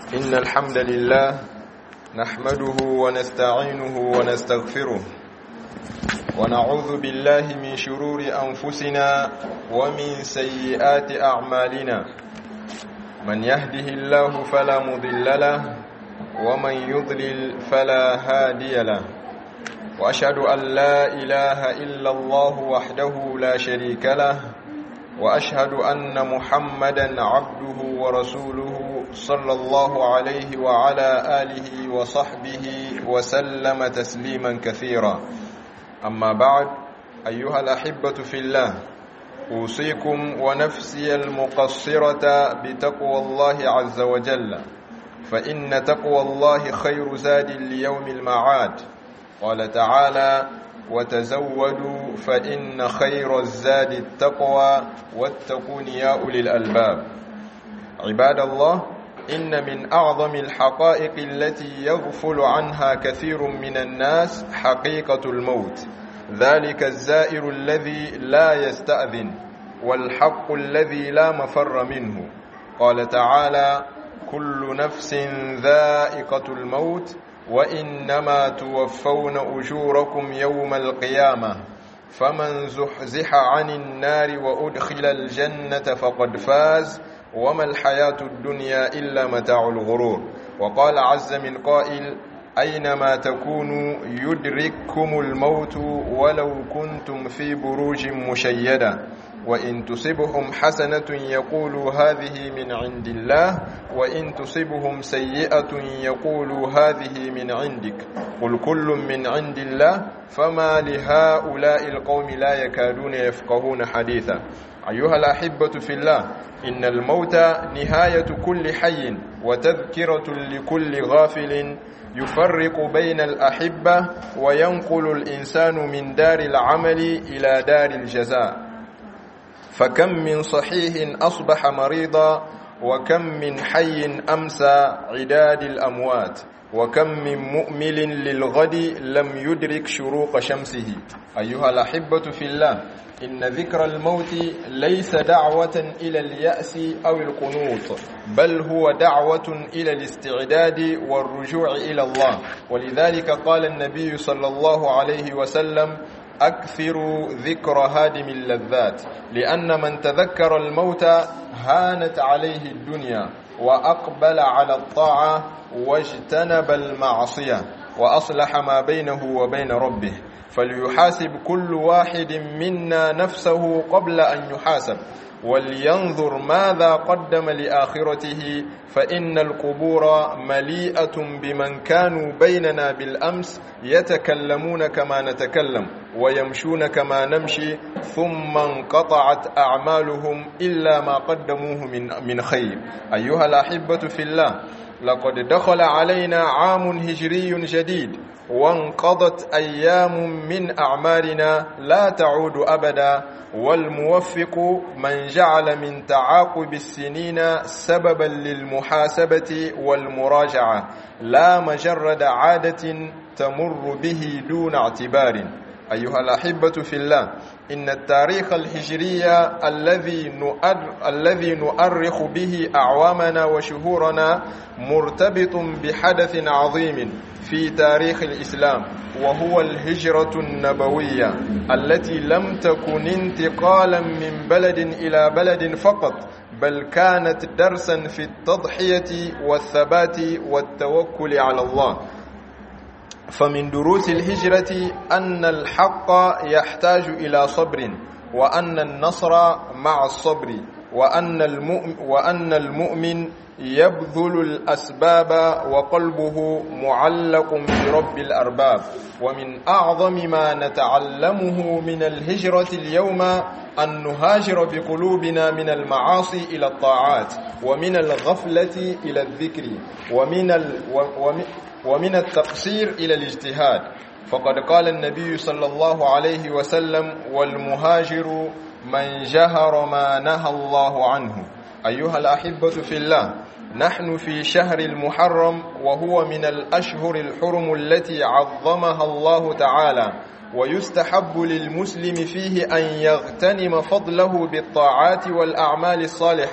إن الحمد لله نحمده ونستعينه ونستغفره ونعوذ بالله من شرور أنفسنا ومن سيئات أعمالنا من يهده الله فلا مضل له ومن يضلل فلا هادي له وأشهد أن لا إله إلا الله وحده لا شريك له وأشهد أن محمدا عبده ورسوله صلى الله عليه وعلى آله وصحبه وسلم تسليما كثيرا أما بعد أيها الأحبة في الله أوصيكم ونفسي المقصرة بتقوى الله عز وجل فإن تقوى الله خير زاد ليوم المعاد قال تعالى وتزودوا فإن خير الزاد التقوى واتقون يا أولي الألباب عباد الله إن من أعظم الحقائق التي يغفل عنها كثير من الناس حقيقة الموت ذلك الزائر الذي لا يستأذن والحق الذي لا مفر منه قال تعالى كل نفس ذائقة الموت وإنما توفون أجوركم يوم القيامة فمن زحزح عن النار وأدخل الجنة فقد فاز وما الحياة الدنيا إلا متاع الغرور وقال عز من قائل أينما تكونوا يدرككم الموت ولو كنتم في بروج مشيدة وإن تصبهم حسنة يقولوا هذه من عند الله وإن تصبهم سيئة يقولوا هذه من عندك قل كل من عند الله فما لهؤلاء القوم لا يكادون يفقهون حديثا أيها الأحبة في الله إن الموت نهاية كل حي وتذكرة لكل غافل يفرق بين الأحبة وينقل الإنسان من دار العمل إلى دار الجزاء فكم من صحيح أصبح مريضا وكم من حي أمسى عداد الأموات وكم من مؤمل للغد لم يدرك شروق شمسه أيها الأحبة في الله إن ذكر الموت ليس دعوة إلى اليأس أو القنوط بل هو دعوة إلى الاستعداد والرجوع إلى الله ولذلك قال النبي صلى الله عليه وسلم أكثروا ذكر هادم اللذات لأن من تذكر الموت هانت عليه الدنيا وأقبل على الطاعة واجتنب المعصية وأصلح ما بينه وبين ربه فليحاسب كل واحد منا نفسه قبل أن يحاسب ولينظر ماذا قدم لآخرته فإن القبور مليئة بمن كانوا بيننا بالأمس يتكلمون كما نتكلم ويمشون كما نمشي ثم انقطعت أعمالهم إلا ما قدموه من, من خير أيها الأحبة في الله لقد دخل علينا عام هجري جديد وانقضت أيام من أعمارنا لا تعود أبدا والموفق من جعل من تعاقب السنين سببا للمحاسبة والمراجعة لا مجرد عادة تمر به دون اعتبار أيها الأحبة في الله إن التاريخ الهجري الذي نؤر الذي نؤرخ به أعوامنا وشهورنا مرتبط بحدث عظيم في تاريخ الإسلام وهو الهجرة النبوية التي لم تكن انتقالا من بلد إلى بلد فقط بل كانت درسا في التضحية والثبات والتوكل على الله فمن دروس الهجرة أن الحق يحتاج إلى صبر وأن النصر مع الصبر وأن المؤمن, وأن المؤمن يبذل الأسباب وقلبه معلق برب الأرباب ومن أعظم ما نتعلمه من الهجرة اليوم أن نهاجر بقلوبنا من المعاصي إلى الطاعات ومن الغفلة إلى الذكر ومن, ال ومن ومن التقصير إلى الاجتهاد فقد قال النبي صلى الله عليه وسلم والمهاجر من جهر ما نهى الله عنه أيها الأحبة في الله نحن في شهر المحرم وهو من الأشهر الحرم التي عظمها الله تعالى ويستحب للمسلم فيه أن يغتنم فضله بالطاعات والأعمال الصالحة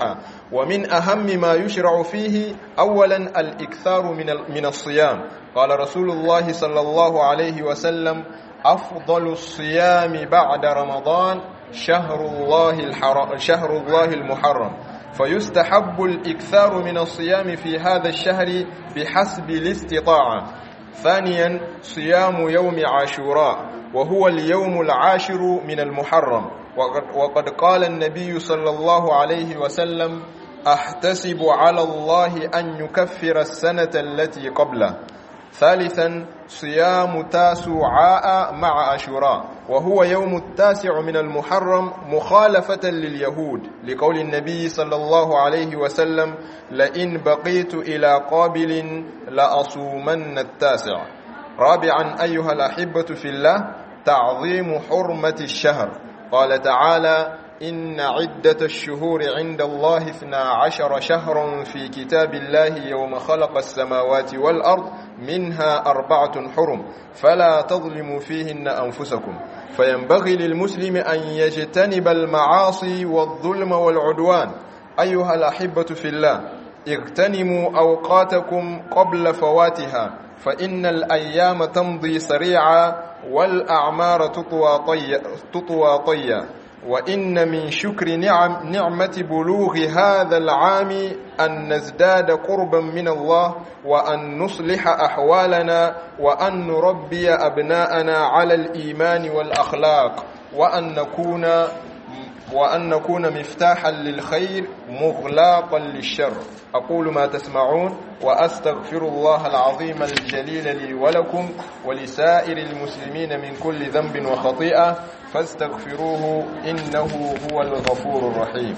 ومن أهم ما يشرع فيه أولا الإكثار من من الصيام قال رسول الله صلى الله عليه وسلم أفضل الصيام بعد رمضان شهر الله الحرام شهر الله المحرم فيستحب الإكثار من الصيام في هذا الشهر بحسب الاستطاعة ثانيا صيام يوم عاشوراء وهو اليوم العاشر من المحرم وقد, وقد قال النبي صلى الله عليه وسلم أحتسب على الله أن يكفر السنة التي قبله ثالثا صيام تاسعاء مع عاشوراء وهو يوم التاسع من المحرم مخالفة لليهود لقول النبي صلى الله عليه وسلم لئن بقيت إلى قابل لأصومن التاسع رابعا أيها الأحبة في الله تعظيم حرمة الشهر قال تعالى إن عدة الشهور عند الله اثنا عشر شهرا في كتاب الله يوم خلق السماوات والأرض منها أربعة حرم فلا تظلموا فيهن أنفسكم فينبغي للمسلم أن يجتنب المعاصي والظلم والعدوان أيها الأحبة في الله اغتنموا أوقاتكم قبل فواتها فإن الأيام تمضي سريعا والأعمار تطوى طيا, تطوى طيا وإن من شكر نعم نعمة بلوغ هذا العام أن نزداد قربا من الله وأن نصلح أحوالنا وأن نربي أبناءنا على الإيمان والأخلاق وأن نكون وأن نكون مفتاحا للخير مغلاقا للشر أقول ما تسمعون وأستغفر الله العظيم الجليل لي ولكم ولسائر المسلمين من كل ذنب وخطيئة فاستغفروه إنه هو الغفور الرحيم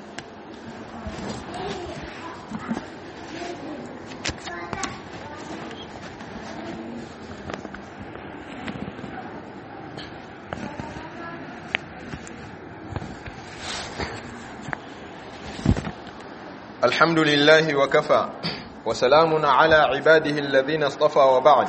الحمد لله وكفى وسلام على عباده الذين اصطفى وبعد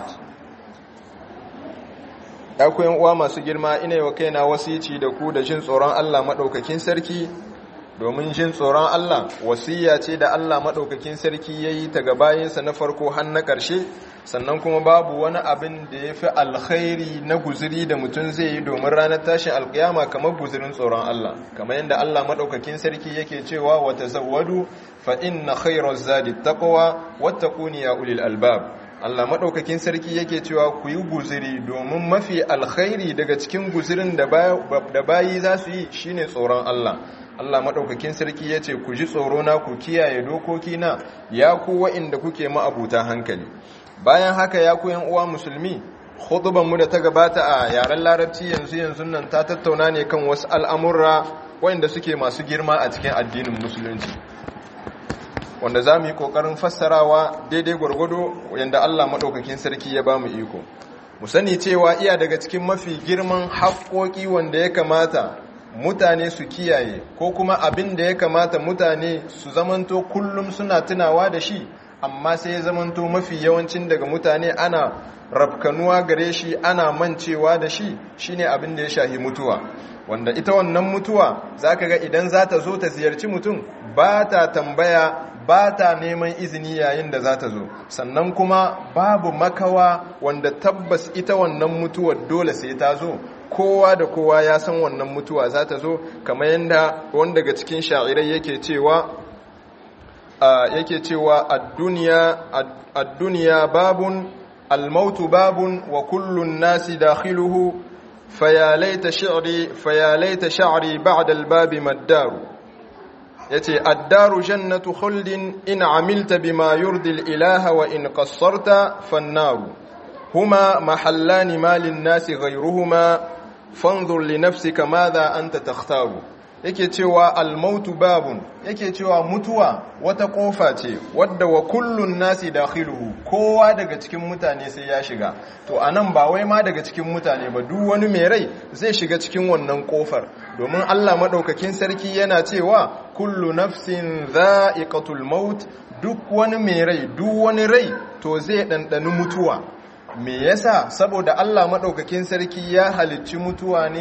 akwai uwa masu girma ina wa kaina wasici da ku da jin tsoron Allah madaukakin sarki domin jin tsoron Allah wasiya ce da Allah madaukakin sarki yayi ta ga bayinsa na farko har na ƙarshe sannan kuma babu wani abin da ya fi alkhairi na guziri da mutum zai yi domin ranar tashin alkiyama kamar guzirin tsoron Allah kamar yadda Allah maɗaukakin sarki yake cewa wa tazawwadu fa inna khairaz zadi taqwa wattaquni ya ulil albab Allah maɗaukakin sarki yake cewa ku yi guziri domin mafi alkhairi daga cikin guzirin da bayi za su yi shine tsoron Allah Allah maɗaukakin sarki ya ce ku ji tsoro na ku kiyaye dokoki na ya ku wa'inda kuke ma'abuta hankali bayan haka ya ku uwa musulmi mu da ta gabata a yaren larabci yanzu yanzu nan ta tattauna ne kan wasu al'amurra wa'inda suke masu girma a cikin addinin musulunci wanda za mu yi ƙoƙarin fassarawa daidai gwargwado yadda Allah maɗaukakin sarki ya ba mu iko mu sani cewa iya daga cikin mafi girman haƙoƙi wanda ya kamata mutane su kiyaye ko kuma abin da ya kamata mutane su zamanto kullum suna tunawa da shi amma sai ya zamanto mafi yawancin daga mutane ana rafkanuwa gare shi ana mancewa da shi shine abin da ya shahi mutuwa wanda ita wannan mutuwa zaka ga idan za ta zo ta ziyarci mutum ba ta tambaya ba ta neman izini yayin da za ta zo sannan kuma babu makawa wanda tabbas ita wannan mutuwar dole sai ta zo kowa da kowa ya san wannan mutuwa za ta zo kamar yadda wanda daga cikin sha'irai yake cewa yake cewa ad-dunya babun al-mautu babun wa kullun nasi dakhiluhu faya laita shi'ri faya laita sha'ri ba'da al-babi maddaru yace ad-daru jannatu khuldin in amilta bima yurdi al-ilaha wa in qassarta fan-naru huma mahallani ma lin-nasi ghayruhuma fanzur li nafsika madha anta takhtaru yake cewa almautu babun yake cewa mutuwa wata kofa ce wadda wa kullun nasi dakhiluhu kowa daga cikin mutane sai ya shiga to anan ba wai ma daga cikin mutane ba duk wani mai rai zai shiga cikin wannan kofar domin Allah madaukakin sarki yana cewa kullu nafsin dha'iqatul maut duk wani mai rai duk wani rai to zai dandani mutuwa me yasa saboda Allah madaukakin sarki ya halicci mutuwa ne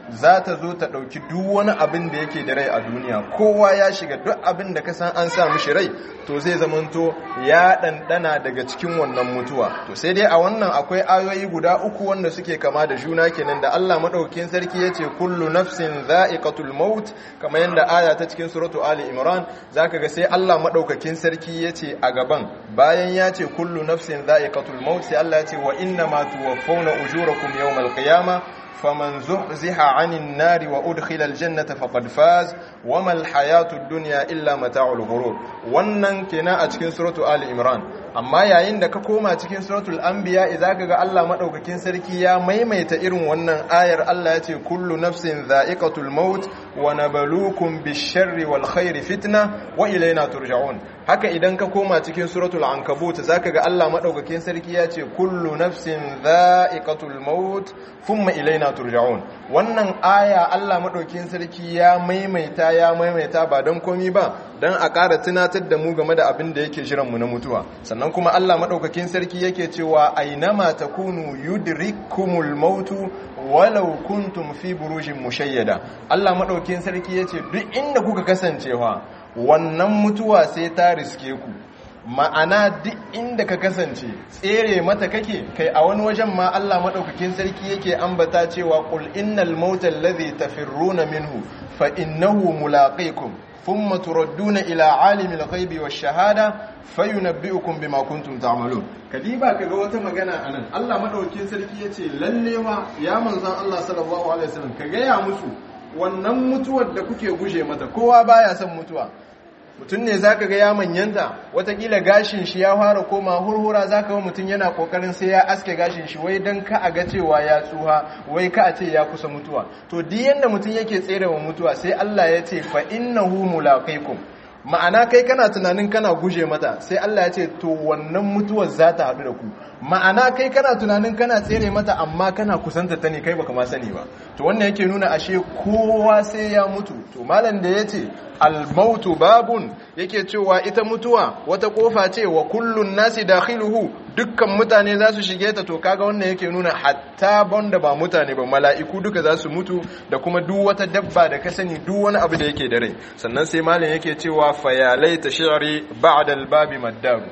za ta zo ta ɗauki duk wani abin da yake da rai a duniya kowa ya shiga duk abin da ka san an sa mishi rai to zai zamanto ya ɗanɗana daga cikin wannan mutuwa to sai dai a wannan akwai ayoyi guda uku wanda suke kama da juna kenan da Allah maɗaukin sarki ya ce kullu nafsin za'iqatul maut kamar yadda aya ta cikin suratu ali imran zaka ga sai Allah maɗaukakin sarki ya ce a gaban bayan ya ce kullu nafsin za'iqatul maut sai Allah ya ce wa inna ma tuwaffawna ujurakum yawmal qiyamah فمن زحزح عن النار وأدخل الجنة فقد فاز وما الحياة الدنيا إلا متاع الغرور wannan kenan a cikin suratu Ali Imran amma yayin da ka koma cikin suratul anbiya idza ga Allah madaukakin sarki ya maimaita irin wannan ayar Allah ya ce kullu nafsin dha'iqatul maut wa nabluukum bish-sharri wal khairi fitna wa ilayna turja'un haka idan ka koma cikin suratul ankabut zaka ga Allah madaukakin sarki ya ce kullu nafsin dha'iqatul maut thumma ilayna turja'un wannan aya Allah madaukakin sarki ya maimaita ya maimaita ba don komi ba dan a ƙara tunatar da mu game da abin da yake jiran mu na mutuwa sannan kuma Allah madaukakin sarki yake cewa ainama takunu yudrikumul mautu walau kuntum fi burujin mushayyada Allah madaukakin sarki yace duk inda kuka kasancewa wannan mutuwa sai ta riske ku ma'ana duk inda ka kasance tsere mata kake kai a wani wajen ma Allah madaukakin sarki yake ambata cewa qul innal mauta allazi tafirruna minhu fa innahu mulaqikum thumma turadduna ila alimil ghaibi wash shahada fayunabbi'ukum bima kuntum ta'malun kadiba kaga wata magana anan Allah madaukakin sarki yace lalle ma ya manzon Allah sallallahu alaihi wasallam ka gaya musu wannan mutuwar da kuke guje mata kowa baya son mutuwa mutum ne zaka ga ya manyanta watakila gashin shi ya fara koma hurhura zaka ga mutum yana kokarin sai ya aske gashin shi wai dan ka a ga cewa ya tsuha wai ka a ce ya kusa mutuwa to duk yanda mutum yake tsere wa mutuwa sai Allah ya ce fa innahu mulaqikum ma'ana kai kana tunanin kana guje mata sai Allah ya ce to wannan mutuwar za ta haɗu da ku ma'ana kai kana tunanin kana tsere mata amma kana kusanta ta ne kai baka ma sani ba to wannan yake nuna ashe kowa sai ya mutu to malam da ya ce almautu babun yake cewa ita mutuwa wata kofa ce wa kullun nasi dakhiluhu dukkan mutane za su shige ta to kaga wannan yake nuna hatta banda ba mutane ba mala'iku duka za su mutu da kuma duk wata dabba da ka sani duk wani abu da yake da rai sannan sai malam yake cewa fayalai ta shi'ri ba'da al-babi maddaru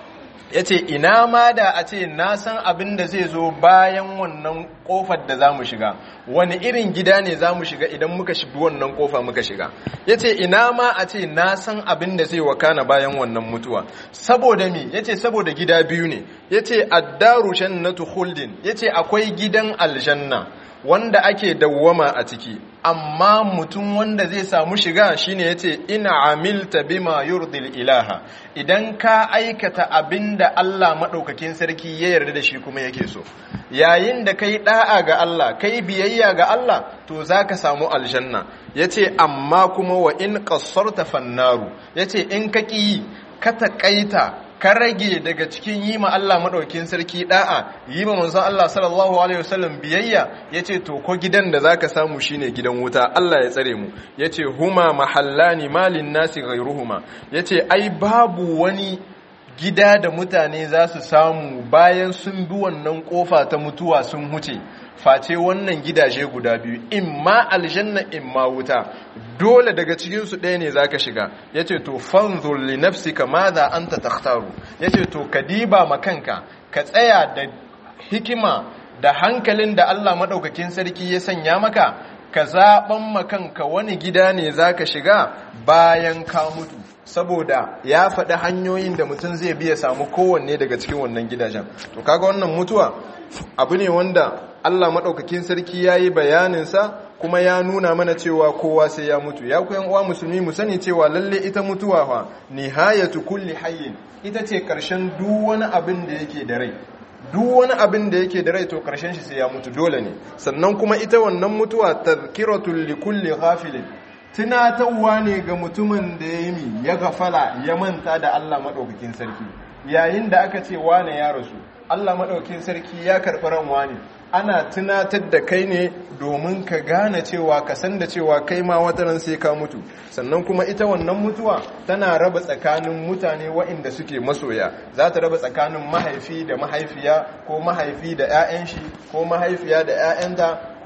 yace ina ma da a ce na san abin da zai zo bayan wannan kofar da zamu shiga wani irin gida ne zamu shiga idan muka shiga wannan kofa muka shiga yace ina ma a ce na san abin da zai wakana bayan wannan mutuwa saboda me yace saboda gida biyu ne yace addaru jannatu khuldin yace akwai gidan aljanna wanda ake dawwama a ciki amma mutum wanda zai samu shiga shine yace ina amilta bima yurdil ilaha idan ka aikata abinda Allah madaukakin sarki ya yarda da shi kuma yake so yayin da kai da'a ga Allah kai biyayya ga Allah to zaka samu aljanna yace amma kuma wa in qassarta fannaru yace in ka ki ka taƙaita ka rage daga cikin yi ma Allah maɗaukin sarki ɗa'a yi ma manzon Allah sallallahu alaihi wasallam biyayya ya ce to ko gidan da zaka samu shine gidan wuta Allah ya tsare mu ya ce huma mahallani malin nasi ghairuhuma ya ce ai babu wani gida da mutane za su samu bayan sun bi wannan kofa ta mutuwa sun huce face wannan gidaje guda biyu imma aljanna imma wuta dole daga cikinsu ɗaya ne zaka shiga yace to fanzur li nafsika madha anta takhtaru yace to ka diba makanka ka tsaya da hikima da hankalin da Allah madaukakin sarki ya sanya maka ka zaɓan makanka wani gida ne zaka shiga bayan ka mutu saboda ya faɗi hanyoyin da mutum zai biya samu kowanne daga cikin wannan gidajen to kaga wannan mutuwa abu ne wanda Allah maɗaukakin sarki ya yi bayaninsa kuma ya nuna mana cewa kowa sai ya mutu ya kuyan uwa musulmi mu sani cewa lalle ita mutuwa fa nihayatu kulli hayyin ita ce ƙarshen duk wani abin da yake da rai duk wani abin da yake da rai to ƙarshen shi sai ya mutu dole ne sannan kuma ita wannan mutuwa tazkiratul likulli ghafilin tunatarwa ne ga mutumin da ya yi ya gafala ya manta da Allah maɗaukakin sarki yayin da aka ce wane ya rasu Allah maɗaukakin sarki ya karɓi ran wane ana tunatar da kai ne domin ka gane cewa ka san da cewa kai ma wataran sai ka mutu sannan kuma ita wannan mutuwa tana raba tsakanin mutane waɗanda suke masoya za ta raba tsakanin mahaifi da mahaifiya ko mahaifi da 'ya'yan shi ko mahaifiya da 'ya'yanta ko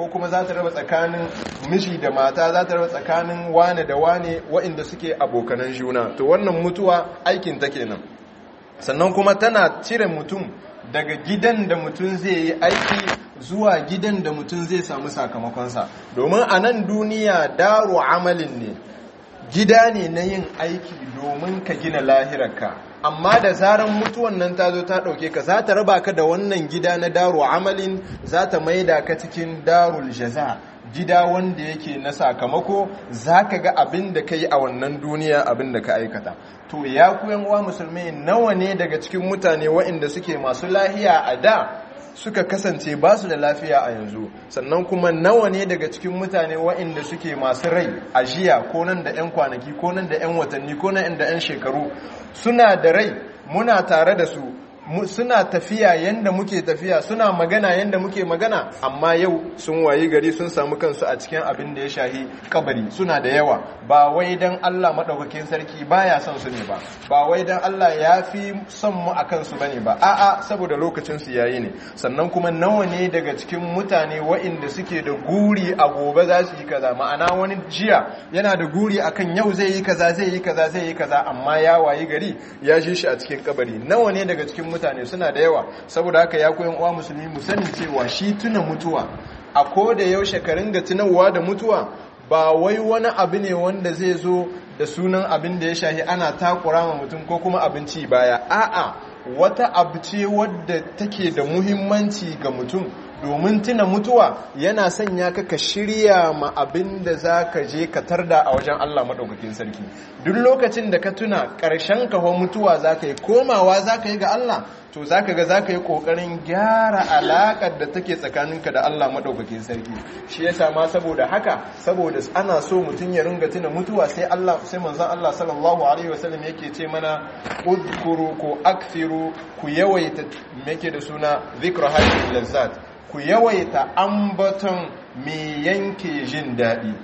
ko kuma za ta raba tsakanin miji da mata za ta raba tsakanin wane da wane waɗanda suke abokanan juna to wannan mutuwa aikin ta kenan sannan kuma tana cire mutum daga gidan da mutum zai yi aiki zuwa gidan da mutum zai samu sakamakonsa domin a nan duniya daro amalin ne gida ne na yin aiki domin ka gina lahirarka amma da zaran mutuwan nan ta zo ta ɗauke ka za ta raba ka da wannan gida na daro amalin za ta maida ka cikin darul jaza gida wanda yake na sakamako za ka ga abin da ka yi a wannan duniya abin da ka aikata to ya kuyan uwa musulmi nawa ne daga cikin mutane waɗanda suke masu lahiya a da suka kasance ba su da lafiya a yanzu sannan kuma nawa ne daga cikin mutane waɗanda suke masu rai a jiya ko nan da 'yan kwanaki ko nan da 'yan watanni ko nan da 'yan shekaru suna da rai muna tare da su suna tafiya yanda muke tafiya suna magana yanda muke magana amma yau sun wayi gari sun samu kansu a cikin abin da ya shahi kabari suna da yawa ba wai dan Allah madaukakin sarki baya son su ne ba ba wai dan Allah ya fi son mu akan su bane ba a'a saboda lokacin su yayi ne sannan kuma nawa ne daga cikin mutane waɗanda suke da guri a gobe za su yi kaza ma'ana wani jiya yana da guri akan yau zai yi kaza zai yi kaza zai yi kaza amma ya wayi gari ya ji shi a cikin kabari nawa ne daga cikin mutane suna da yawa saboda haka ya koyan uwa musulmi mu sani cewa shi tuna mutuwa a ko da yaushe ka ringa tunawa da mutuwa ba wai wani abu ne wanda zai zo da sunan abin da ya shahi ana takura ma mutum ko kuma abinci baya a'a wata abu ce wadda take da muhimmanci ga mutum domin tuna mutuwa yana sanya ka ka shirya ma abin da za ka je ka tarda a wajen Allah maɗaukakin sarki duk lokacin da ka tuna ƙarshen kawo mutuwa za ka yi komawa za ka yi ga Allah to za ka ga za ka yi ƙoƙarin gyara alaƙar da take tsakaninka da Allah maɗaukakin sarki shi ya sama saboda haka saboda ana so mutum ya ringa tuna mutuwa sai Allah sai manzon Allah sallallahu alaihi wasallam yake ce mana udkuru ko akthiru ku yawaita yake da suna zikra hadhihi lazzat ku yawaita ambaton mai yanke jin daɗi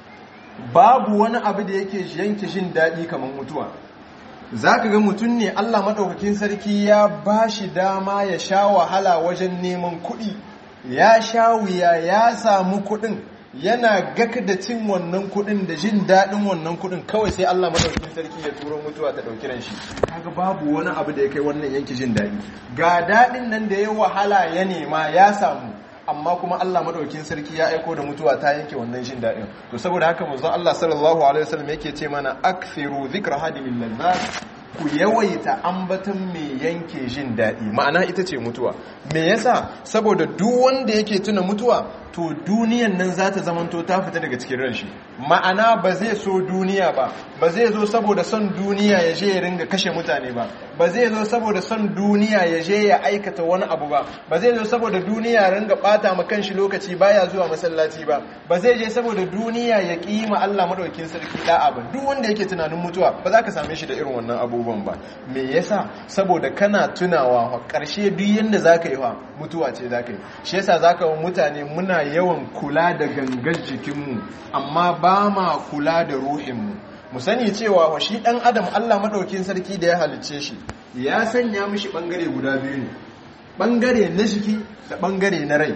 babu wani abu da yake yanke jin daɗi kamar mutuwa za ka ga mutum ne allah maɗaukakin sarki ya ba shi dama ya sha wahala wajen neman kuɗi ya sha wuya ya samu kuɗin yana gaka da cin wannan kuɗin da jin daɗin wannan kuɗin kawai sai Allah madaukakin sarki ya turo mutuwa ta ɗauki ran shi kaga babu wani abu da ya kai wannan yanki jin daɗi ga daɗin nan da ya wahala ya nema ya samu amma kuma Allah madaukakin sarki ya aiko da mutuwa ta yanke wannan jin daɗin to saboda haka manzon Allah sallallahu alaihi wasallam yake ce mana akthiru dhikra hadimin lazzat ku yawaita ambaton mai yanke jin daɗi ma'ana ita ce mutuwa me yasa saboda duk wanda yake tuna mutuwa to duniyan nan za ta zamanto ta fita daga cikin ran shi ma'ana ba zai so duniya ba ba zai zo saboda son duniya ya je ya ringa kashe mutane ba ba zai zo saboda son duniya ya je ya aikata wani abu ba ba zai zo saboda duniya ya ringa bata ma kanshi lokaci baya zuwa masallaci ba ba zai je saboda duniya ya kima Allah madaukakin sarki da'a ba duk wanda yake tunanin mutuwa ba za ka same shi da irin wannan abubuwan ba me yasa saboda kana tunawa karshe duk yanda zaka yi wa mutuwa ce zaka yi shi yasa zaka wa mutane muna yawan kula da gangar jikinmu amma ba ma kula da ruhinmu mu sani cewa wa shi ɗan adam Allah maɗaukin sarki da ya halicce shi ya sanya mishi ɓangare guda biyu ne ɓangare na jiki da ɓangare na rai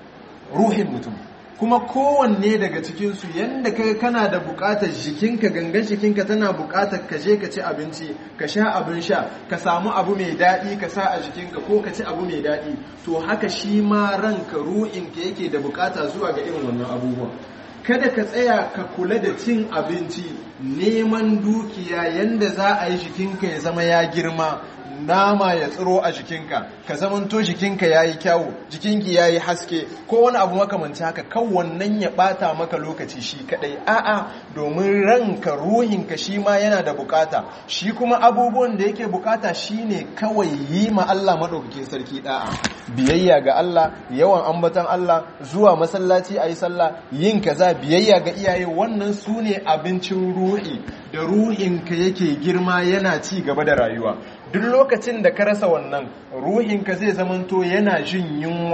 ruhin mutum kuma kowanne daga cikinsu yadda kai kana da buƙatar jikinka gangan jikinka tana buƙatar ka je ka ci abinci ka sha abin sha ka samu abu mai daɗi ka sa a jikinka ko ka ci abu mai daɗi to haka shi ma ranka ruhinka yake da buƙata zuwa ga irin wannan abubuwa kada ka tsaya ka kula da cin abinci neman dukiya yanda za a yi jikinka ya zama ya girma nama ya tsiro a jikinka ka zamanto jikinka ya yi kyawu jikinki ya yi haske ko wani abu makamanci haka kan wannan ya bata maka lokaci shi kadai a'a domin ranka ruhinka shi ma yana da bukata shi kuma abubuwan da yake bukata shine kawai yi ma Allah madaukakin sarki da'a biyayya ga Allah yawan ambatan Allah zuwa masallaci ayi sallah yin kaza biyayya ga iyaye wannan su ne abincin ruhi da ruhinka yake girma yana ci gaba da rayuwa duk lokacin da ka rasa wannan ruhinka zai zamanto yana jin yunwa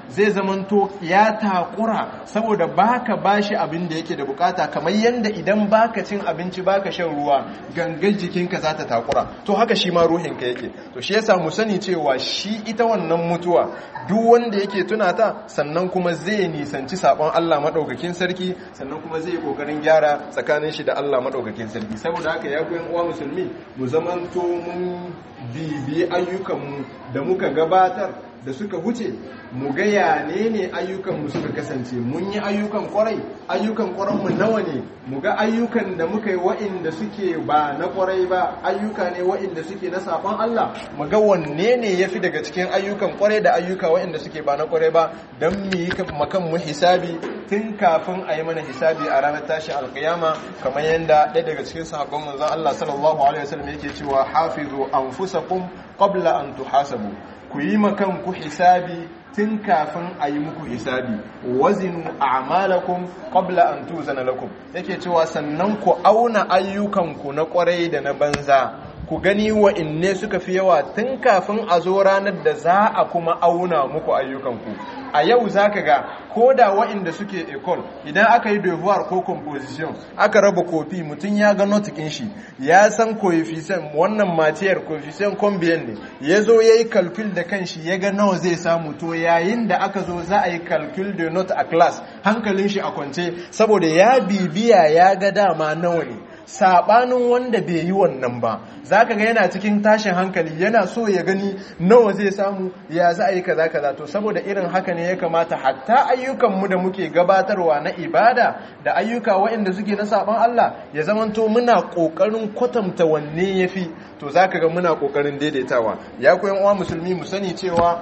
zai zamanto ya takura saboda baka bashi abin da yake da bukata kamar yanda idan baka cin abinci baka shan ruwa gangan jikinka za ta takura to haka shi ma ruhinka yake to shi yasa mu sani cewa shi ita wannan mutuwa duk wanda yake tuna ta sannan kuma zai nisanci sabon Allah madaukakin sarki sannan kuma zai kokarin gyara tsakanin shi da Allah madaukakin sarki saboda haka ya koyan uwa musulmi mu zamanto mun bibi ayyukanmu da muka gabatar da suka huce mu ga yane ne ayyukanmu suka kasance mun yi ayyukan kwarai ayyukan kwaranmu nawa ne mu ga ayyukan da muka yi wa'inda suke ba na kwarai ba ayyuka ne wa'inda suke na safan Allah mu ga wanne ne yafi daga cikin ayyukan kwarai da ayyuka wa'inda suke ba na kwarai ba don mu yi makan mu hisabi tun kafin a yi mana hisabi a ranar tashi alkiyama kamar yadda ɗaya daga cikin sahabban manzon Allah sallallahu alaihi wasallam yake cewa hafizu anfusakum qabla an tuhasabu ku yi makan ku hisabi tun kafin a yi muku hisabi wazinu a'malakum qabla an tuzana lakum yake cewa sannan ku auna ayyukanku na kwarai da na banza ku gani wa inne suka fi yawa tun kafin a zo ranar da za a kuma auna muku ayyukanku a yau za ka ga ko da wa'inda suke ecole idan aka yi devoir ko composition aka raba kofi mutum ya ga notikin shi ya san coefficient wannan matiyar coefficient combien ne ya zo ya yi calcul da kanshi ya ga nawa zai samu to yayin da aka zo za a yi calcul de note a class hankalin shi a kwance saboda ya bibiya ya ga dama nawa ne sabanin wanda bai yi wannan ba za ka ga yana cikin tashin hankali yana so ya gani nawa zai samu ya za a yi kaza kaza to saboda irin haka ne ya kamata hatta ayyukanmu da muke gabatarwa na ibada da ayyuka waɗanda suke na saban Allah ya zamanto muna ƙoƙarin kwatanta wanne ya fi to za ka ga muna ƙoƙarin daidaitawa ya koyan uwa musulmi mu sani cewa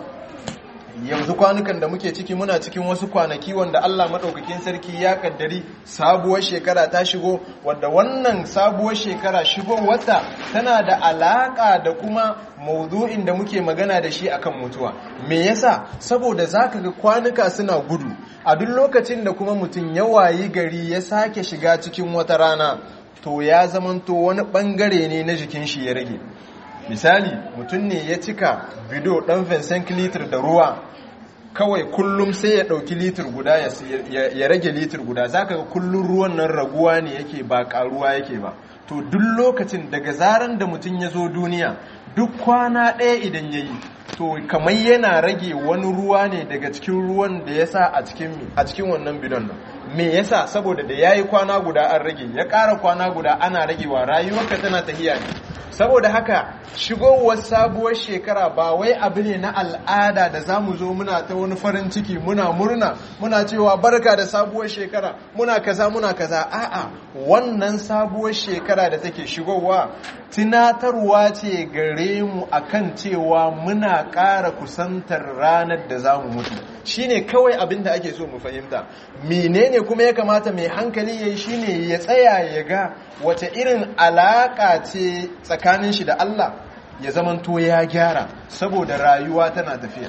yanzu kwanukan da muke ciki muna cikin wasu kwanaki wanda Allah maɗaukakin sarki ya kaddari sabuwar shekara ta shigo wadda wannan sabuwar shekara shigo wata tana da alaƙa da kuma maudu'in da muke magana da shi akan mutuwa me yasa saboda zaka ga kwanuka suna gudu a duk lokacin da kuma mutum ya wayi gari ya sake shiga cikin wata rana to ya zamanto wani bangare ne na jikin shi ya rage misali mutum ne ya cika bido ɗan vincent litir da ruwa kawai kullum sai ya ɗauki litir guda ya rage litir guda za ka ga kullum ruwan nan raguwa ne yake ba ƙaruwa yake ba to duk lokacin daga zaran da mutum ya zo duniya duk kwana ɗaya idan ya yi to kamar yana rage wani ruwa ne daga cikin ruwan da ya sa a cikin wannan bidon nan me yasa saboda da ya yi kwana guda an rage ya ƙara kwana guda ana ragewa rayuwarka tana tahiya ne saboda haka shigowar sabuwar shekara ba wai abu ne na al'ada da za mu zo muna ta wani farin ciki muna murna muna cewa barka da sabuwar shekara muna kaza muna kaza a'a wannan sabuwar shekara da take shigowa tunatarwa ce gare mu akan cewa muna ƙara kusantar ranar da za mu mutu shine kawai abin da ake so mu fahimta menene kuma ya kamata mai hankali ya yi shine ya tsaya ya ga wace irin alaƙa ce tsakanin shi da Allah ya zamanto ya gyara saboda rayuwa tana tafiya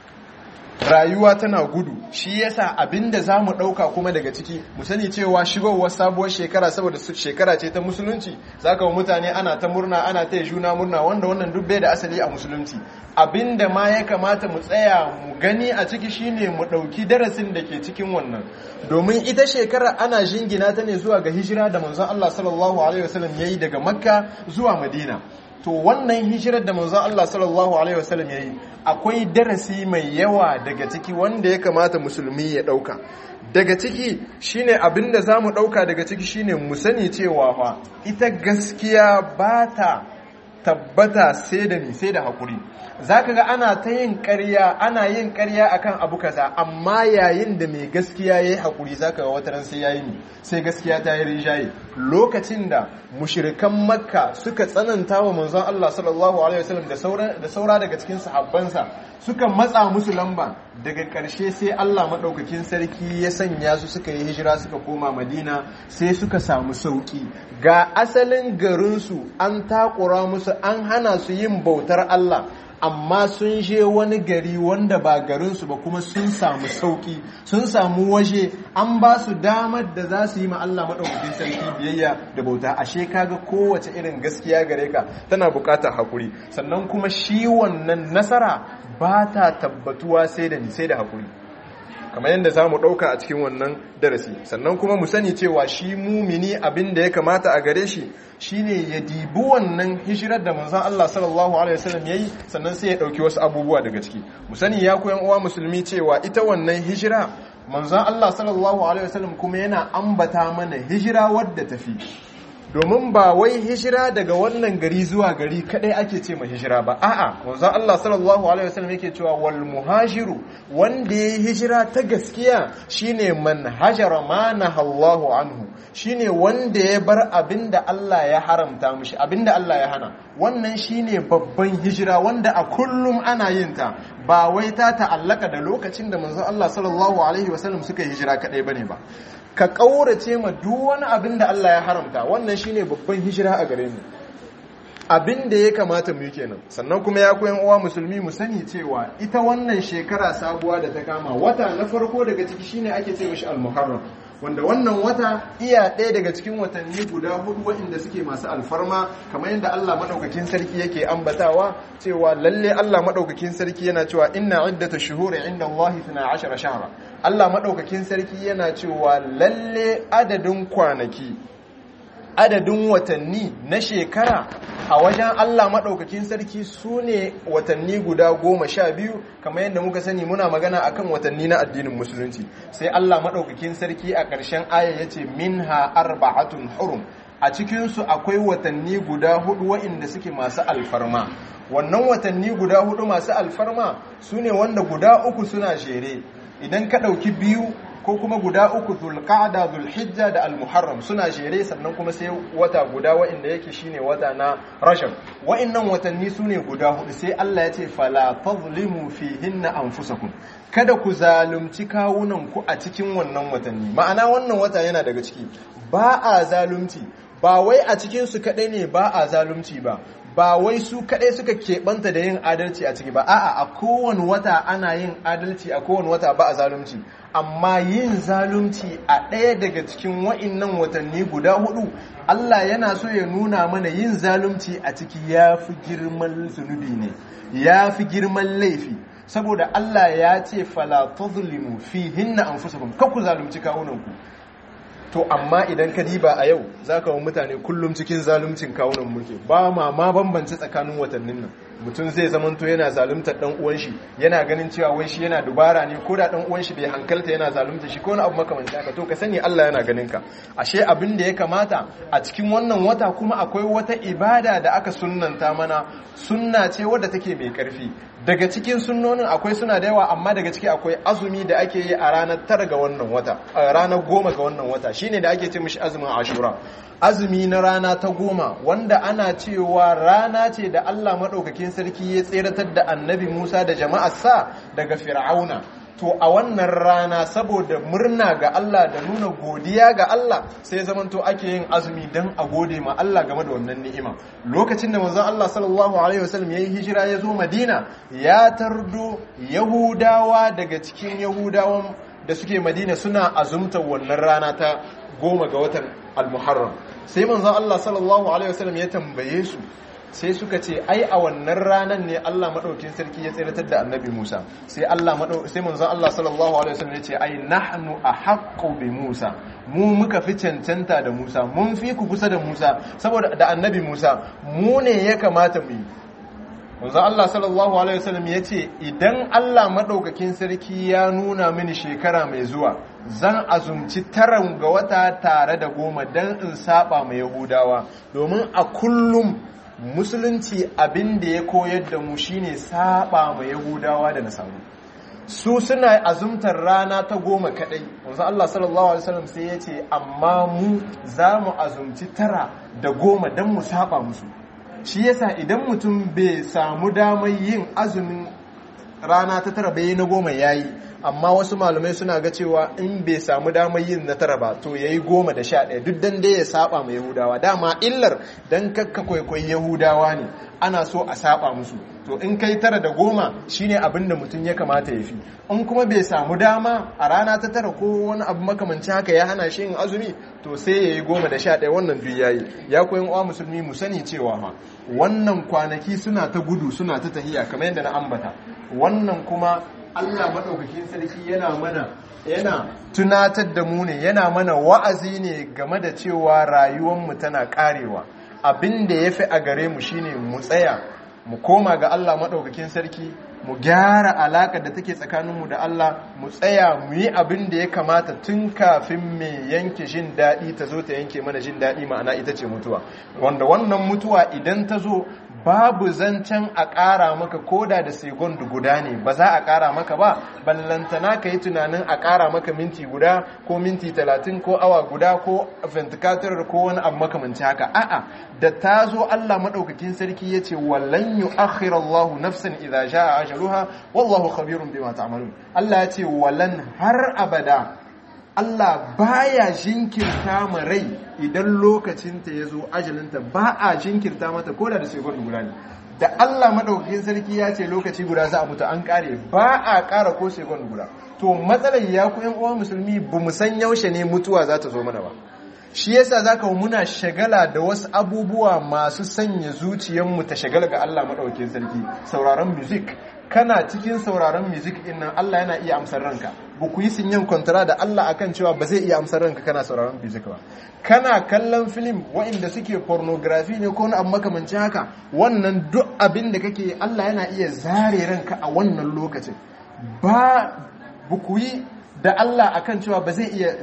rayuwa tana gudu shi yasa abinda za mu ɗauka kuma daga ciki mu sani cewa shigowar sabuwar shekara saboda shekara ce ta musulunci za ka mutane ana ta murna ana ta juna murna wanda wannan duk bai da asali a musulunci abinda ma ya kamata mu tsaya mu gani a ciki shine mu ɗauki darasin da ke cikin wannan domin ita shekara ana jingina ta ne zuwa ga hijira da manzon Allah sallallahu alaihi wasallam yayi daga makka zuwa madina to wannan hijirar da manzon Allah sallallahu alaihi wasallam yayi akwai darasi mai yawa daga ciki wanda ya kamata musulmi ya dauka daga ciki shine abinda zamu dauka daga ciki shine mu sani cewa fa ita gaskiya ba ta tabbata sai da ni sai da hakuri zaka ga ana ta yin ƙarya ana yin ƙarya akan abu kaza amma yayin da mai gaskiya yayi hakuri zaka ga wataran sai yayi ni sai gaskiya ta yi rijaye lokacin da mushrikan makka suka tsananta wa manzon Allah sallallahu alaihi wasallam da saura da saura daga cikin sahabbansa suka matsa musu lamba daga ƙarshe sai Allah madaukakin sarki ya sanya su suka yi hijira suka koma Madina sai suka samu sauki ga asalin garinsu an takura musu an hana su yin bautar Allah amma sun je wani gari wanda ba garinsu ba kuma sun samu sauki sun samu waje an ba su damar da za su yi ma Allah maɗaukakin sarki biyayya da bauta ashe kaga kowace irin gaskiya gare ka tana buƙatar hakuri sannan kuma shi wannan nasara ba ta tabbatuwa sai da ni sai da haƙuri kamar yadda za mu ɗauka a cikin wannan darasi sannan kuma mu sani cewa shi mumini abin da ya kamata a gare shi shine ya dibi wannan hijirar da manzon Allah sallallahu alaihi wasallam yayi sannan sai ya ɗauki wasu abubuwa daga ciki mu sani ya koyan uwa musulmi cewa ita wannan hijira manzon Allah sallallahu alaihi wasallam kuma yana ambata mana hijira wadda tafi domin ba wai hijira daga wannan gari zuwa gari kadai ake ce ma hijira ba a'a manzon Allah sallallahu alaihi wasallam yake cewa wal muhajiru wanda yayi hijira ta gaskiya shine man hajara ma nahallahu anhu shine wanda ya bar abinda Allah ya haramta mishi abinda Allah ya hana wannan shine babban hijira wanda a kullum ana yin ta ba wai ta ta'allaka da lokacin da manzon Allah sallallahu alaihi wasallam suka yi hijira kadai bane ba ka ƙaurace ma duk wani abin da Allah ya haramta wannan shine babban hijira a gare mu abin da ya kamata mu yi kenan sannan kuma ya koyan uwa musulmi mu sani cewa ita wannan shekara sabuwa da ta kama wata na farko daga ciki shine ake ce mishi al-muharram wanda wannan wata iya ɗaya daga cikin watanni guda hudu waɗanda suke masu alfarma kamar yadda Allah maɗaukakin sarki yake ambatawa cewa lalle Allah maɗaukakin sarki yana cewa inna iddata shuhuri inda Allah 12 shahra Allah maɗaukakin sarki yana cewa lalle adadin kwanaki adadin watanni na shekara a wajen Allah maɗaukakin sarki su ne watanni guda goma sha biyu kamar yadda muka sani muna magana akan watanni na addinin musulunci sai Allah maɗaukakin sarki a ƙarshen aya ya ce minha arba'atun hurum a cikinsu akwai watanni guda hudu wa'inda suke masu alfarma wannan watanni guda hudu masu alfarma su ne wanda guda uku suna jere idan ka ɗauki biyu ko kuma guda uku zulqa'da zulhijja da almuharram suna jere sannan kuma sai wata guda wa'inda yake shine wata na rashab wa'innan watanni sune guda hudu sai Allah ya ce fala tazlimu fihinna anfusakum kada ku zalunci kawunan ku a cikin wannan watanni ma'ana wannan wata yana daga ciki ba a zalunci ba wai a cikin su kadai ne ba a zalunci ba ba wai su kaɗai suka keɓanta da yin adalci a ciki ba a'a a kowane wata ana yin adalci a kowane wata ba a zalunci amma yin zalunci a ɗaya daga cikin wa'innan watanni guda hudu Allah yana so ya nuna mana yin zalunci a ciki ya fi girman zunubi ne ya fi girman laifi saboda Allah ya ce fala tazlimu fihinna anfusakum kakku zalunci kawunanku to amma idan ka diba a yau za ka wa mutane kullum cikin zaluncin kawunan mulki ba ma ma bambance tsakanin watannin nan mutum zai zamanto yana zaluntar dan uwan shi yana ganin cewa wai shi yana dubara ne ko da dan uwan shi bai hankalta yana zalunta shi ko wani abu makamancin haka to ka sani Allah yana ganin ka ashe abin da ya kamata a cikin wannan wata kuma akwai wata ibada da aka sunnanta mana sunna ce wadda take mai karfi daga cikin sunnonin akwai suna da yawa amma daga ciki akwai azumi da ake yi a ranar tara ga wannan wata a ranar goma ga wannan wata shine da ake ce mishi azumin ashura azumi na rana ta goma wanda ana cewa rana ce da Allah maɗaukakin sarki ya tseratar da annabi Musa da jama'arsa daga fir'auna to a wannan rana saboda murna ga Allah da nuna godiya ga Allah sai zamanto ake yin azumi don a gode ma Allah game da wannan ni'ima lokacin da manzon Allah sallallahu alaihi wasallam yayi hijira ya zo Madina ya tardo Yahudawa daga cikin Yahudawan da suke Madina suna azumta wannan rana ta goma ga watan Al-Muharram sai manzon Allah sallallahu alaihi wasallam ya tambaye su sai suka ce ai a wannan ranar ne Allah madaukin sarki ya tsiratar da annabi Musa sai Allah sai manzon Allah sallallahu alaihi wasallam ya ce ai nahnu ahaqqu bi Musa mu muka fi cancanta da Musa mun fi ku kusa da Musa saboda da annabi Musa mu ne ya kamata mu yi manzon Allah sallallahu alaihi wasallam ya ce idan Allah madaukakin sarki ya nuna mini shekara mai zuwa zan azumci taran ga wata tare da goma dan in saba ma Yahudawa domin a kullum musulunci abin da ya koyar da mu shine saba ma yahudawa da nasaru su suna azumtar rana ta goma kadai wanzu Allah sallallahu alaihi wasallam sai ya ce amma mu za mu azumci tara da goma don mu saba musu shi yasa idan mutum bai samu damar yin azumin rana ta tara bai na goma yayi amma wasu malamai suna ga cewa in bai samu damar yin na tara ba to yayi goma da sha ɗaya duk dan dai ya saba ma yahudawa dama illar dan kakka kwaikwayi yahudawa ne ana so a saba musu to in kai tara da goma shine abin da mutum ya kamata ya fi in kuma bai samu dama a rana ta tara ko wani abu makamanci haka ya hana shi yin azumi to sai ya yi goma da sha ɗaya wannan duk yayi ya koyi uwa musulmi mu sani cewa ma wannan kwanaki suna ta gudu suna ta tahiya kamar yadda na ambata wannan kuma Allah maɗaukakin sarki yana mana yana tunatar da mu ne yana mana wa'azi ne game da cewa rayuwarmu tana ƙarewa abin da ya fi a gare mu shine mu tsaya mu koma ga Allah maɗaukakin sarki mu gyara alaƙar da take tsakaninmu da Allah mu tsaya mu yi abin da ya kamata tun kafin mai yanke jin daɗi ta zo ta yanke mana jin daɗi ma'ana ita ce mutuwa wanda wannan mutuwa idan ta zo babu zancen a ƙara maka koda da segon guda ne ba za a ƙara maka ba ballantana ka yi tunanin a ƙara maka minti guda ko minti talatin ko awa guda ko ventilator ko wani abu makamanci haka a'a da ta zo Allah maɗaukakin sarki ya ce wallan yu akhirallahu nafsan idza jaa ajaluha wallahu khabirun bima ta'malun Allah ya ce wallan har abada Allah baya jinkirta ma rai idan lokacinta ya zo ajalinta ba a jinkirta mata ko da sekund guda ne da Allah madaukakin sarki ya ce lokaci guda za a mutu an kare ba a kara ko sekund guda to matsalar ya ku yan uwa musulmi ba mu san yaushe ne mutuwa za ta zo mana ba shi yasa zaka muna shagala da wasu abubuwa masu sanya zuciyarmu ta shagala ga Allah madaukakin sarki sauraron music kana cikin sauraron music din nan Allah yana iya amsar ranka ba ku yi sinyan kwantara da Allah akan cewa ba zai iya amsar ranka kana sauraron music ba kana kallon film waɗanda suke pornography ne ko wani abu makamancin haka wannan duk abin da kake Allah yana iya zare ranka a wannan lokacin ba ku yi da Allah akan cewa ba zai iya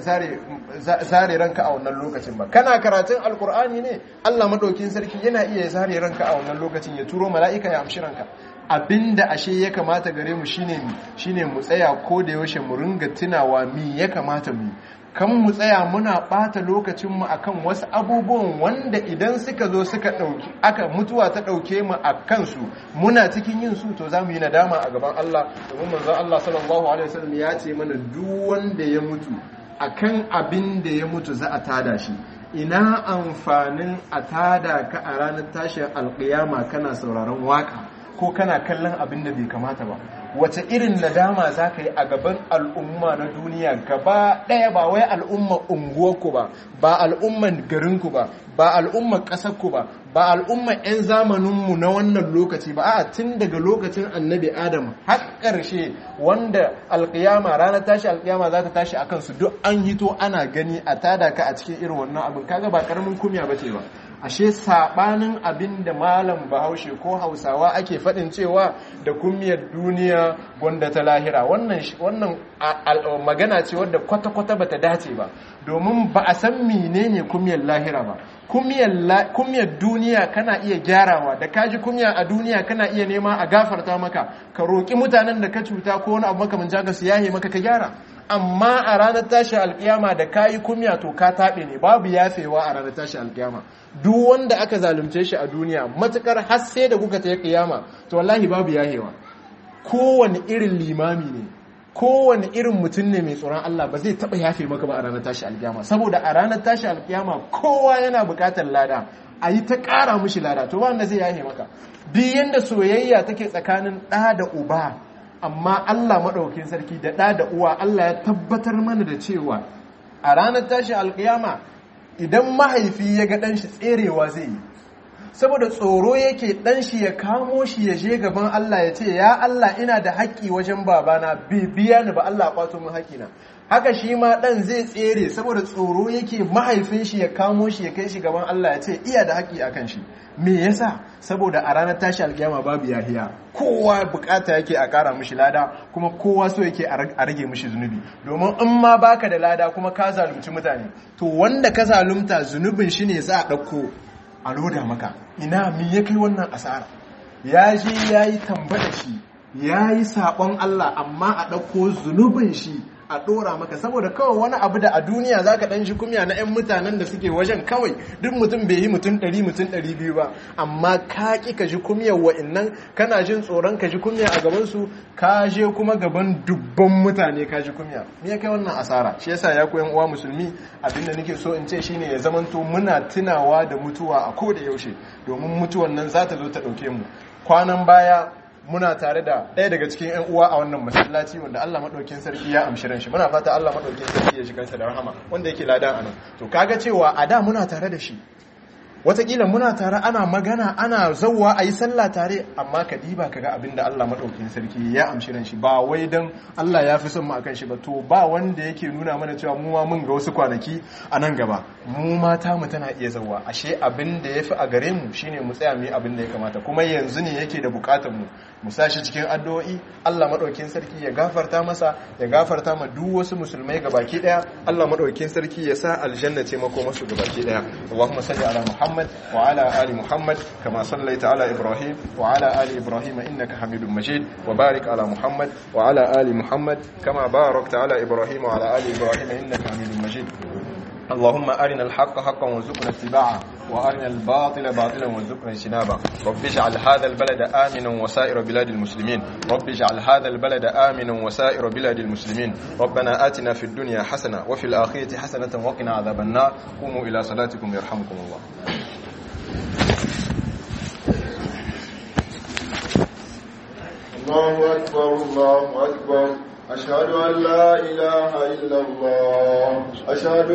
zare ranka a wannan lokacin ba kana karatun alkur'ani ne Allah madaukin sarki yana iya zare ranka a wannan lokacin ya turo mala'ika ya amshi ranka abinda ashe ya kamata gare mu shine shine mu tsaya ko da yaushe mu ringa tunawa mi ya kamata mu kan mu tsaya muna bata lokacinmu akan wasu abubuwan wanda idan suka zo suka dauki aka mutuwa ta dauke mu a kansu muna cikin yin su to zamu yi nadama a gaban Allah domin manzon Allah sallallahu alaihi wasallam ya ce mana duk wanda ya mutu akan abin da ya mutu za a tada shi ina amfanin a tada ka a ranar tashin alkiyama kana sauraron waka ko kana kallon abin da bai kamata ba wace irin nadama za ka yi a gaban al'umma na duniya gaba ɗaya ba wai al'umma unguwarku ba ba al'umman garinku ba ba al'umman ƙasarku ba ba al'umman 'yan zamaninmu na wannan lokaci ba a tun daga lokacin annabi adam har ƙarshe wanda alƙiyama ranar tashi alƙiyama za ta tashi a kansu duk an hito ana gani a tada ka a cikin irin wannan abin kaga ba ƙaramin kumya ba ce ba ashe sabanin abin da malam bahaushe ko hausawa ake faɗin cewa da kummiyar duniya gwanda ta lahira wannan magana ce wadda kwata-kwata bata dace ba domin ba a san menene kummiyar lahira ba kummiyar duniya kana iya gyarawa da kaji kumya a duniya kana iya nema a gafarta maka ka roƙi mutanen da ka cuta ko wani abu makamanci haka su yahe maka ka gyara amma a ranar tashi alkiyama da kayi kumya to ka taɓe ne babu yafewa a ranar tashi alkiyama duk wanda aka zalunce shi a duniya matukar har sai da kuka ta kiyama to wallahi babu yahewa kowane irin limami ne kowane irin mutum ne mai tsoron Allah ba zai taɓa yafe maka ba a ranar tashi alkiyama saboda a ranar tashi alkiyama kowa yana buƙatar lada a yi ta ƙara mushi lada to ba wanda zai yahe maka duk yanda soyayya take tsakanin ɗa da uba amma Allah maɗaukin sarki da ɗa da uwa Allah ya tabbatar mana da cewa a ranar tashi alkiyama idan mahaifi ya ga ɗanshi tserewa zai yi saboda tsoro yake ɗanshi ya kamo shi ya je gaban Allah ya ce ya Allah ina da haƙƙi wajen babana bai biya ni ba Allah ƙwato min haƙƙina haka shi ma ɗan zai tsere saboda tsoro yake mahaifin shi ya kamo shi ya kai shi gaban Allah ya ce iya da haƙƙi a kan shi me yasa saboda a ranar tashi alƙiyama babu yahiya kowa bukata yake a ƙara mishi lada kuma kowa so yake a rage mishi zunubi domin in ma baka da lada kuma ka zalunci mutane to wanda ka zalunta zunubin shi ne za a ɗauko a loda maka ina mi ya kai wannan asara ya je ya yi tambada shi ya yi saɓon Allah amma a ɗauko zunubin shi a ɗora maka saboda kawai wani abu da a duniya za ka ɗan shi kumya na 'yan mutanen da suke wajen kawai duk mutum bai yi mutum ɗari mutum ɗari biyu ba amma ka ƙi ka ji kumyar wa'innan kana jin tsoron ka ji kumya a gabansu ka je kuma gaban dubban mutane ka ji kumya me ya kai wannan asara shi yasa ya koyan uwa musulmi abinda nake so in ce shine ya zamanto muna tunawa da mutuwa a ko da yaushe domin mutuwan nan za ta zo ta ɗauke mu kwanan baya muna tare da ɗaya daga cikin 'yan uwa a wannan masallaci wanda Allah maɗaukin sarki ya amshi ran shi muna fata Allah maɗaukin sarki ya shiga da rahama wanda yake ladan anan to kaga cewa a da muna tare da shi watakila muna tare ana magana ana zauwa a yi sallah tare amma ka diba ka ga abin da Allah maɗaukin sarki ya amshi ran shi ba wai don Allah ya fi son mu akan shi ba to ba wanda yake nuna mana cewa mu ma mun ga wasu kwanaki a nan gaba mu mata mu tana iya zauwa ashe abin da ya fi a gare mu shine mu tsaya mu yi abin da ya kamata kuma yanzu ne yake da bukatar mu mu sa shi cikin addu'o'i Allah maɗaukin sarki ya gafarta masa ya gafarta ma duk wasu musulmai gabaki daya Allah maɗaukin sarki ya sa aljanna ce mako masu gabaki daya Allahumma salli ala Muhammad محمد وعلى آل محمد كما صليت على إبراهيم وعلى آل إبراهيم إنك حميد مجيد وبارك على محمد وعلى آل محمد كما باركت على إبراهيم وعلى آل إبراهيم إنك حميد مجيد اللهم أرنا الحق حقا وارزقنا اتباعه وأرنا الباطل باطلا وارزقنا اجتنابه رب اجعل هذا البلد آمنا وسائر بلاد المسلمين رب اجعل هذا البلد آمنا وسائر بلاد المسلمين ربنا آتنا في الدنيا حسنة وفي الآخرة حسنة وقنا عذاب النار قوموا إلى صلاتكم يرحمكم الله الله أكبر الله أكبر أشهد أن لا إله إلا الله أشهد